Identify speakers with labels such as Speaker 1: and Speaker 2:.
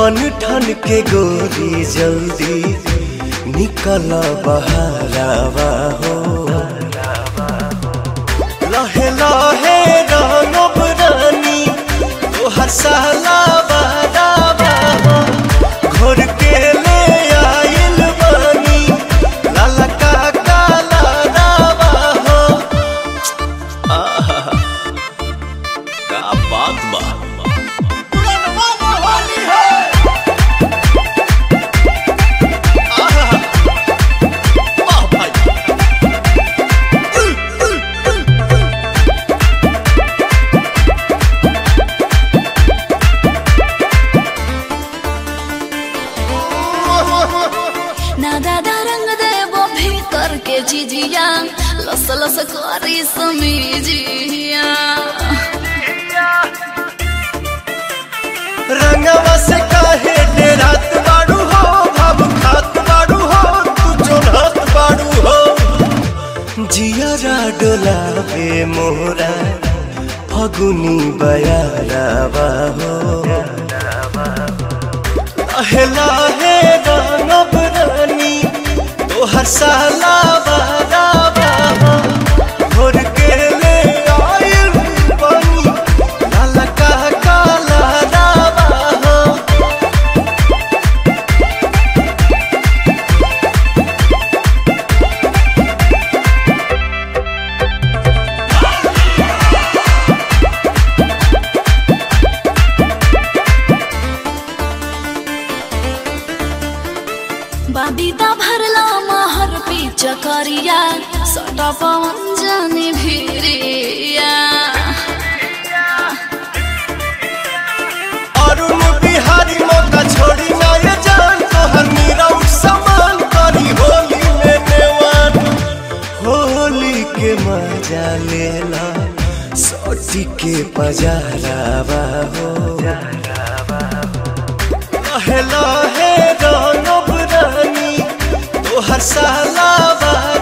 Speaker 1: बन ठन के गोरी जल्दी निकल बहारावा हो लहे लहे रंगब रानी तोहर साला बारावा हो घोर के ले आइल बानी लाला का काला रावा हो आहा का बात बा
Speaker 2: ना दादा रंग देबो भीतर के जिजिया लस लस करी समीजिया
Speaker 1: रंगवा से काहे डेरात बाड़ू हो भाव खात बाड़ू हो तू चोन्हत बाड़ू हो जियरा डोलावे मोरा फगुनी बयारावा हो लहे लहे रंगब रानी तोहर साला बारावा हो घोर के ले आइल बानी लाला का काला रावा हो
Speaker 2: बाबीदा भरला महर पीच करिया सटा पवन जानी भिरिया
Speaker 1: अरुण बिहारी मौका छोड़ी ना ये जान तोहर नीरव समान करी होली में नेवान होली के मजा लेला सोटी के पजारावा हो लहे लहे रंगब रानी तोहर साला